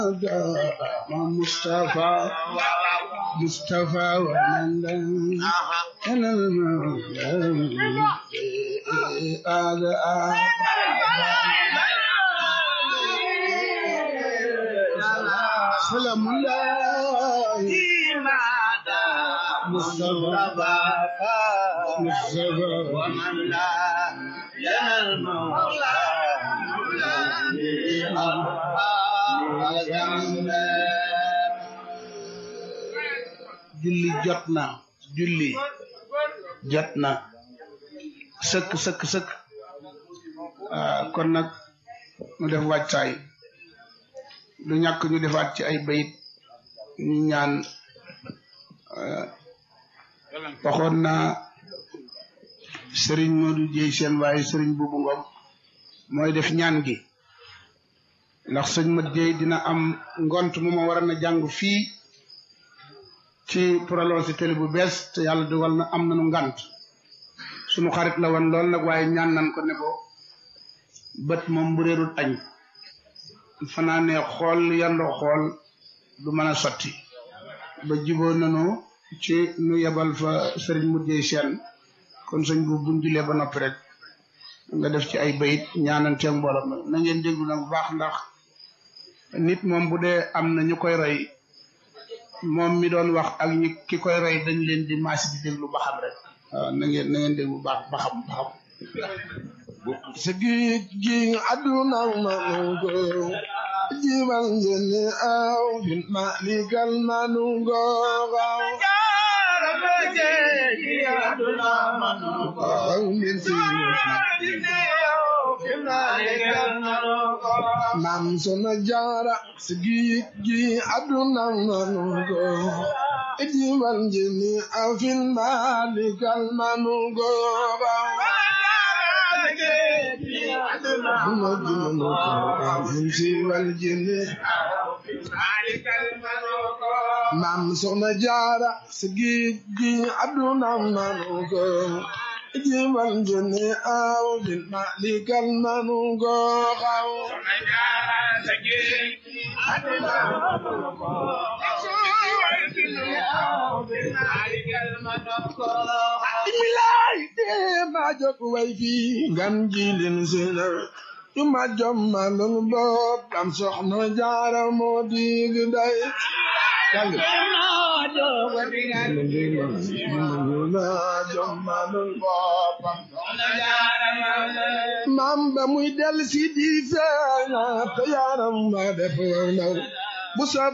مصطفى مصطفى ومن أنا هذا سلام الله مصطفى مصطفى ومن لا ينال المولى julli jot na julli jot na sëkk sëkk sëkk ah, kon nag ñu def wàccaay du ñàkk ñu defaat ci ay bayit ñu ñaan ah, waxoon naa sëriñ Modou Dieye seen waaye sëriñ Buubu Ngom mooy def ñaan gi ndax sëñ Mat Dieye dina am ngont mu ma waroon a jàng fii ci prolongé télé bu bees te yàlla dogal na am nañu ngant sunu xarit la woon lool nag waaye ñaan nan ko ne ko bët moom bu réerul añ fanaane xool yandoo xool du mën a sotti ba jiboo nanu ci nu yebal fa sëriñ mujjee seen kon sëñ bu buñ julee ba noppi rek nga def ci ay bayit ñaananteeg mbooloo ma na ngeen déglu nag bu baax ndax nit moom bu dee am na ñu koy roy moom mi doon wax ak ñi ki koy roy dañ leen di maasi di déglu ba xam rek waaw na ngeen na ngeen déglu baax ba xam ba xam sa géej gi àdduna nanu ko jimal njëni aw bin malikal nanu ko waaw waaw min si maam sona jaara sa géej gi àdduna nanu ko jimal njëni aw bin malikal nanu ko waaw maam soxna jaara si géej gi àdduna nanu ko jimal jëne aw bin malikal nanu ko xaw imilaay dee ma jok way fi ngam jilin sina yu ma jommalul boppam soxna jaara moo dig day maam ba muy del si di feeña te yaram ma def naw bu sa